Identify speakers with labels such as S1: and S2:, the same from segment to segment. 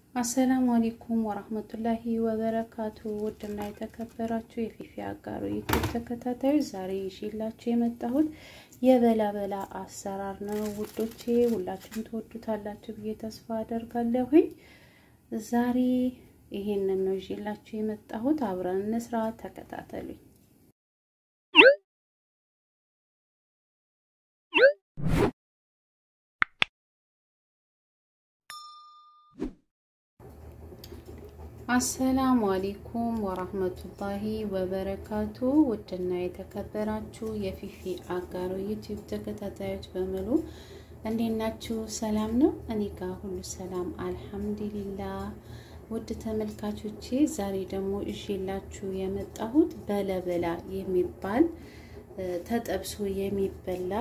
S1: አሰላሙ አሌይኩም ወራህመቱላሂ ወበረካቱ። ውድና የተከበራችሁ የፊፊ አጋሩ ዩቲዩብ ተከታታዮች ዛሬ ይዤላችሁ የመጣሁት የበላበላ አሰራር ነው ውዶቼ። ሁላችሁም ትወዱታላችሁ ብዬ ተስፋ አደርጋለሁኝ። ዛሬ ይሄንን ነው ይዤላችሁ የመጣሁት። አብረን እንስራ፣ ተከታተሉኝ። አሰላሙ አሌይኩም ወራህመቱላሂ ወበረካቱ። ውድና የተከበራችሁ የፊፊ አጋሩ ዩቲዩብ ተከታታዮች በሙሉ እንዴት ናችሁ? ሰላም ነው? እኔ ጋር ሁሉ ሰላም አልሐምዱሊላ። ውድ ተመልካቾቼ ዛሬ ደግሞ እዤላችሁ የመጣሁት በለበላ የሚባል ተጠብሶ የሚበላ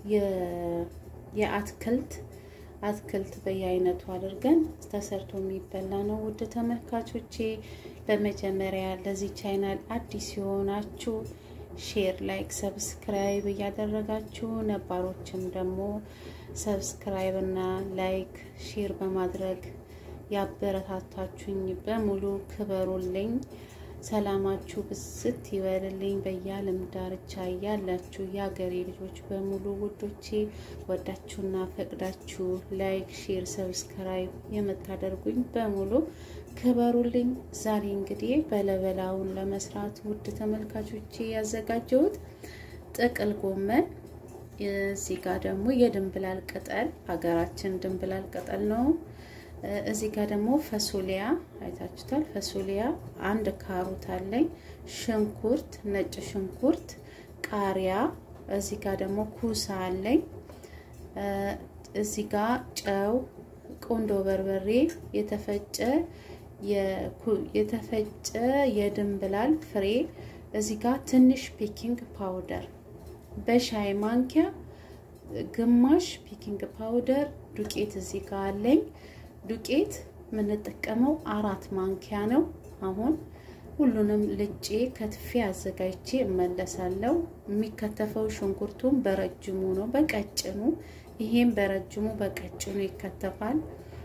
S1: የአትክልት አትክልት በየአይነቱ አድርገን ተሰርቶ የሚበላ ነው። ውድ ተመልካቾቼ በመጀመሪያ ለዚህ ቻይናል አዲስ የሆናችሁ ሼር፣ ላይክ፣ ሰብስክራይብ እያደረጋችሁ ነባሮችም ደግሞ ሰብስክራይብ እና ላይክ ሼር በማድረግ ያበረታታችሁኝ በሙሉ ክበሩልኝ። ሰላማችሁ ብስት ይበልልኝ። በየዓለም ዳርቻ ያላችሁ የሀገሬ ልጆች በሙሉ ውዶቼ ወዳችሁና ፈቅዳችሁ ላይክ፣ ሼር፣ ሰብስክራይብ የምታደርጉኝ በሙሉ ክበሩልኝ። ዛሬ እንግዲህ በለበላውን ለመስራት ውድ ተመልካቾቼ ያዘጋጀሁት ጥቅል ጎመን፣ እዚህ ጋር ደግሞ የድንብላል ቅጠል ሀገራችን ድንብላል ቅጠል ነው። እዚህ ጋር ደግሞ ፈሶሊያ አይታችሁታል። ፈሶሊያ አንድ ካሮት አለኝ፣ ሽንኩርት፣ ነጭ ሽንኩርት፣ ቃሪያ፣ እዚህ ጋር ደግሞ ኩሳ አለኝ። እዚህ ጋር ጨው፣ ቆንዶ በርበሬ፣ የተፈጨ የተፈጨ የድንብላል ፍሬ፣ እዚህ ጋር ትንሽ ቤኪንግ ፓውደር በሻይ ማንኪያ ግማሽ ቤኪንግ ፓውደር ዱቄት እዚህ ጋር አለኝ። ዱቄት የምንጠቀመው አራት ማንኪያ ነው። አሁን ሁሉንም ልጬ ከትፌ አዘጋጅቼ እመለሳለሁ። የሚከተፈው ሽንኩርቱን በረጅሙ ነው፣ በቀጭኑ ይሄም በረጅሙ በቀጭኑ ይከተፋል።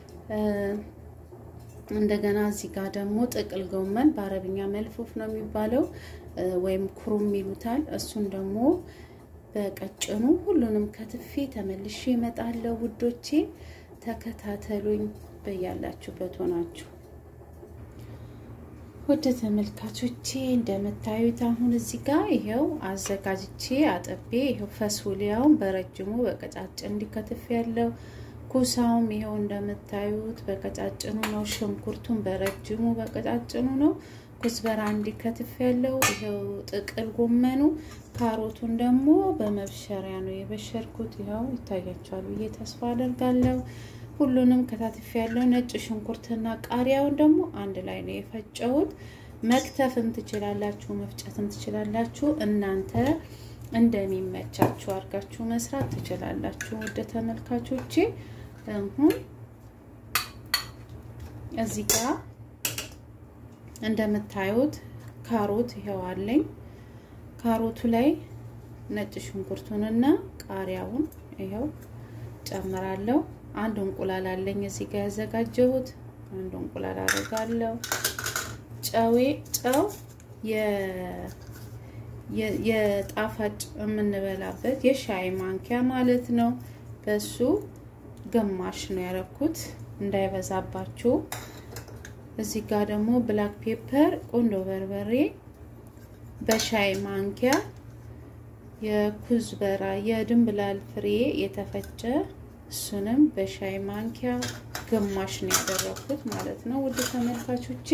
S1: እንደገና እዚህ ጋር ደግሞ ጥቅል ጎመን በአረብኛ መልፉፍ ነው የሚባለው ወይም ኩሩም ይሉታል። እሱን ደግሞ በቀጭኑ ሁሉንም ከትፌ ተመልሼ እመጣለሁ ውዶቼ። ተከታተሉኝ በያላችሁበት ሆናችሁ። ወደ ተመልካቾቼ እንደምታዩት አሁን እዚህ ጋር ይሄው አዘጋጅቼ አጥቤ ይሄው ፈሱሊያውን በረጅሙ በቀጫጭን እንዲከትፍ ያለው ኩሳውም ይሄው እንደምታዩት በቀጫጭኑ ነው። ሽንኩርቱን በረጅሙ በቀጫጭኑ ነው። ኩዝበራ እንዲከትፍ ያለው ይሄው ጥቅል ጎመኑ፣ ካሮቱን ደግሞ በመብሸሪያ ነው የበሸርኩት። ይኸው ይታያቸዋል ብዬ ተስፋ አደርጋለሁ። ሁሉንም ከታትፍ ያለው ነጭ ሽንኩርትና ቃሪያውን ደግሞ አንድ ላይ ነው የፈጨሁት። መክተፍም ትችላላችሁ፣ መፍጨትም ትችላላችሁ። እናንተ እንደሚመቻችሁ አድርጋችሁ መስራት ትችላላችሁ። ወደ ተመልካቾቼ አሁን እዚህ ጋር እንደምታዩት ካሮት ይኸው አለኝ። ካሮቱ ላይ ነጭ ሽንኩርቱንና ቃሪያውን ይኸው ጨምራለሁ። አንድ እንቁላል አለኝ እዚህ ጋር ያዘጋጀሁት አንድ እንቁላል አደርጋለሁ። ጨዌ ጨው የጣፋጭ የምንበላበት የሻይ ማንኪያ ማለት ነው። በሱ ግማሽ ነው ያረኩት እንዳይበዛባችሁ። እዚህ ጋር ደግሞ ብላክ ፔፐር ቆንዶ በርበሬ በሻይ ማንኪያ የኩዝበራ የድንብላል ፍሬ የተፈጨ እሱንም በሻይ ማንኪያ ግማሽ ነው ያደረኩት ማለት ነው ውድ ተመልካቾቼ።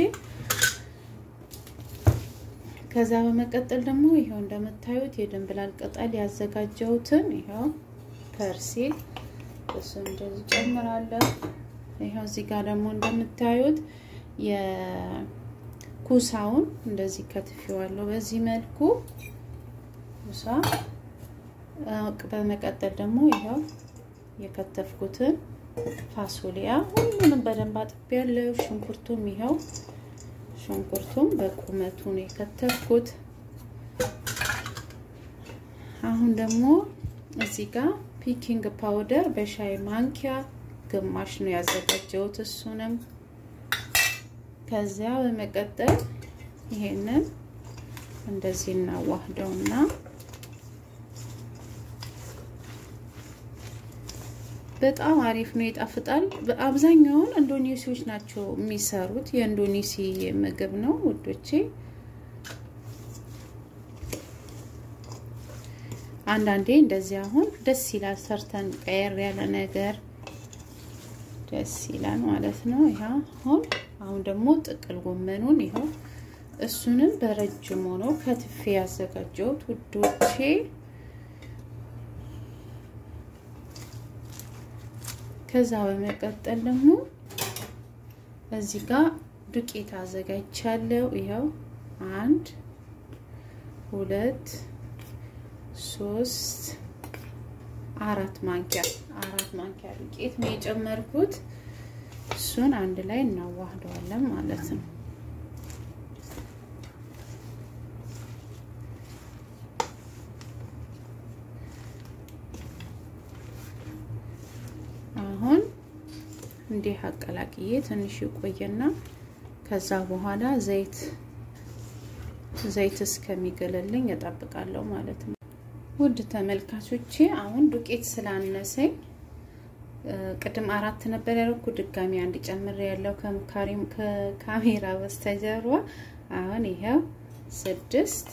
S1: ከዛ በመቀጠል ደግሞ ይኸው እንደምታዩት የድንብላል ቅጠል ያዘጋጀሁትን ይኸው ፐርሲል እሱ እንደዚህ ጨምራለሁ። ይኸው እዚህ ጋር ደግሞ እንደምታዩት የኩሳውን እንደዚህ ከትፌዋለሁ በዚህ መልኩ ኩሳ። በመቀጠል ደግሞ ይኸው የከተፍኩትን ፋሶሊያ ሁሉንም በደንብ አጥቤያለሁ። ሽንኩርቱም ይኸው ሽንኩርቱም በቁመቱ ነው የከተፍኩት። አሁን ደግሞ እዚህ ጋር ፒኪንግ ፓውደር በሻይ ማንኪያ ግማሽ ነው ያዘጋጀሁት። እሱንም ከዚያ በመቀጠል ይሄንን እንደዚህ እናዋህደውና በጣም አሪፍ ነው፣ ይጣፍጣል። አብዛኛውን ኢንዶኔሲዎች ናቸው የሚሰሩት። የኢንዶኔሲ ምግብ ነው ውዶቼ። አንዳንዴ እንደዚህ አሁን ደስ ይላል፣ ሰርተን ቀየር ያለ ነገር ደስ ይላል ማለት ነው። ይሄ አሁን አሁን ደግሞ ጥቅል ጎመኑን ይኸው እሱንም በረጅሙ ነው ከትፌ ያዘጋጀሁት ውዶቼ። ከዛ በመቀጠል ደግሞ እዚህ ጋር ዱቄት አዘጋጅቻለሁ። ይኸው አንድ ሁለት ሶስት አራት ማንኪያ አራት ማንኪያ ዱቄት ነው የጨመርኩት። እሱን አንድ ላይ እናዋህደዋለን ማለት ነው። አሁን እንዲህ አቀላቅዬ ትንሽ ይቆየና ከዛ በኋላ ዘይት ዘይት እስከሚገለልኝ እጠብቃለሁ ማለት ነው። ውድ ተመልካቾቼ አሁን ዱቄት ስላነሰኝ ቅድም አራት ነበር ያደረኩ ድጋሚ አንድ ጨምሬ ያለው ከካሜራ በስተጀርባ አሁን ይኸው ስድስት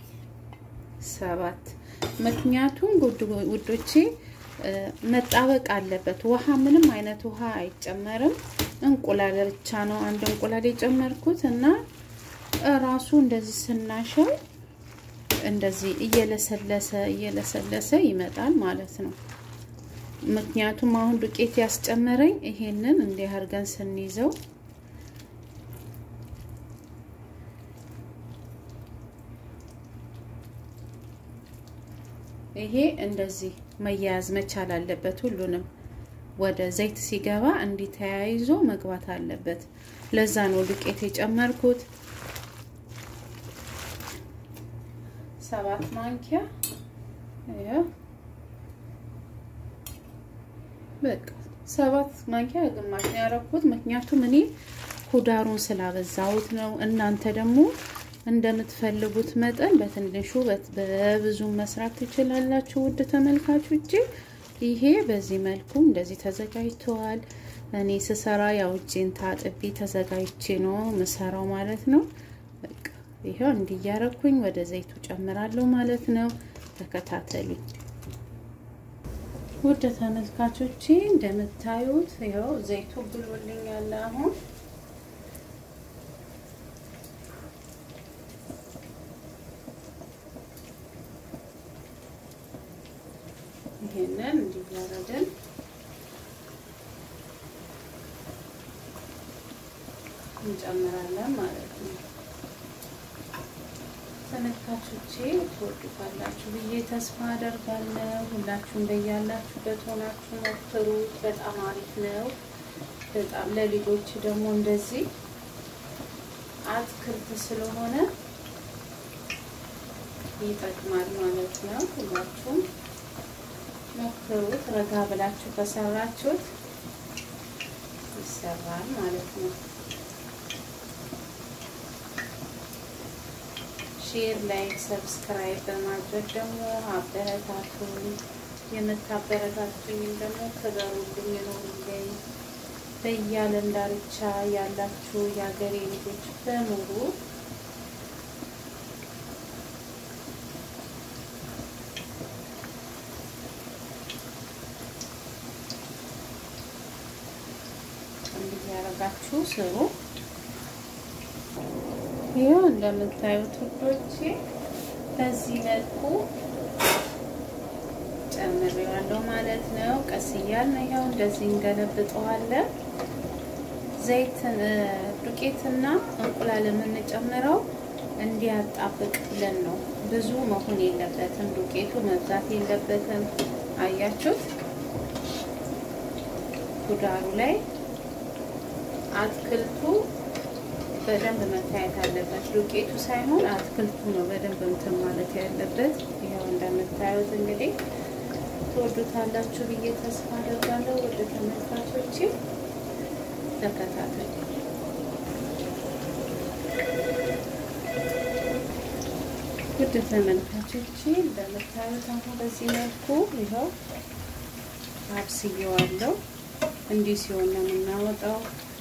S1: ሰባት ምክንያቱም ውዶቼ መጣበቅ አለበት። ውሃ ምንም አይነት ውሃ አይጨመርም። እንቁላል ብቻ ነው አንድ እንቁላል የጨመርኩት እና ራሱ እንደዚህ ስናሸው እንደዚህ እየለሰለሰ እየለሰለሰ ይመጣል ማለት ነው። ምክንያቱም አሁን ዱቄት ያስጨመረኝ ይሄንን እንዲህ አድርገን ስንይዘው ይሄ እንደዚህ መያያዝ መቻል አለበት። ሁሉንም ወደ ዘይት ሲገባ እንዲህ ተያይዞ መግባት አለበት። ለዛ ነው ዱቄት የጨመርኩት። ሰባት ማንኪያ በቃ ሰባት ማንኪያ ግማሽ ነው ያደረኩት። ምክንያቱም እኔ ኩዳሩን ስላበዛሁት ነው። እናንተ ደግሞ እንደምትፈልጉት መጠን በትንሹ በብዙ መስራት ትችላላችሁ። ውድ ተመልካቾቼ ይሄ በዚህ መልኩ እንደዚህ ተዘጋጅተዋል። እኔ ስሰራ ያው እጄን ታጥቤ ተዘጋጅቼ ነው ምሰራው ማለት ነው። በቃ ይሄው እንዲያረኩኝ ወደ ዘይቱ ጨምራለሁ ማለት ነው። ተከታተሉኝ ውድ ተመልካቾቼ። እንደምታዩት ይኸው ዘይቱ ብሎልኛል አሁን ይሄንን እንዲያረግን እንጨምራለን ማለት ነው። ተመልካቾቼ ትወዱታላችሁ ብዬ ተስፋ አደርጋለሁ። ሁላችሁም በያላችሁበት ሆናችሁ ሞክሩት። በጣም አሪፍ ነው። በጣም ለልጆች ደግሞ እንደዚህ አትክልት ስለሆነ ይጠቅማል ማለት ነው። ሁላችሁም ሞክሩት። ረጋ ብላችሁ ከሰራችሁት ይሰራል ማለት ነው። ሼር፣ ላይክ፣ ሰብስክራይብ በማድረግ ደግሞ አበረታቱን። የምታበረታቱኝም ደግሞ ክበሩልኝ፣ ይኖሩልኝ። በየዓለም ዳርቻ ያላችሁ የሀገሬ ልጆች በሙሉ እንዲህ ያደረጋችሁ ስሩ። ይኸው እንደምታዩት ውዶቼ በዚህ መልኩ ጨምሬዋለሁ ማለት ነው። ቀስ እያልን ይኸው እንደዚህ እንገለብጠዋለን። ዘይት ዱቄትና እንቁላል የምንጨምረው እንዲያጣብቅ ብለን ነው። ብዙ መሆን የለበትም። ዱቄቱ መብዛት የለበትም። አያችሁት? ጉዳሩ ላይ አትክልቱ በደንብ መታየት አለበት። ዱቄቱ ሳይሆን አትክልቱ ነው በደንብ እንትን ማለት ያለበት። ይኸው እንደምታዩት እንግዲህ ትወዱታላችሁ ብዬ ተስፋ አደርጋለሁ። ወደ ተመልካቾቼ ተከታተሉ። ውድ ተመልካቾቼ እንደምታዩት አሁን በዚህ መልኩ ይኸው አብስየዋለሁ። እንዲህ ሲሆን ነው የምናወጣው።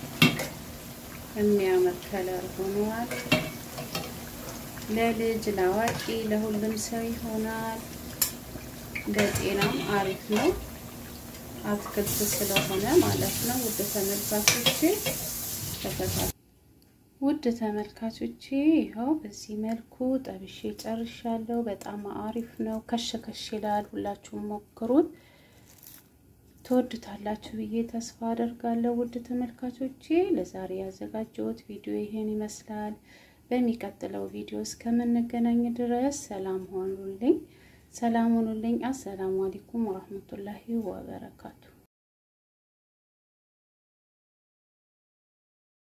S1: የሚያምር ከለር ሆኗል። ለልጅ ለአዋቂ ለሁሉም ሰው ይሆናል። ለጤናም አሪፍ ነው። አትክልት ስለሆነ ማለት ነው። ውድ ተመልካቾቼ ተከታተሉ። ውድ ተመልካቾቼ ይኸው በዚህ መልኩ ጠብሼ ጨርሻለሁ። በጣም አሪፍ ነው። ከሽ ከሽ ይላል። ሁላችሁም ሞክሩት፣ ትወዱታላችሁ ብዬ ተስፋ አደርጋለሁ። ውድ ተመልካቾቼ ለዛሬ ያዘጋጀሁት ቪዲዮ ይሄን ይመስላል። በሚቀጥለው ቪዲዮ እስከምንገናኝ ድረስ ሰላም ሆኑልኝ፣ ሰላም ሆኑልኝ። አሰላሙ አለይኩም ወራህመቱላሂ ወበረካቱ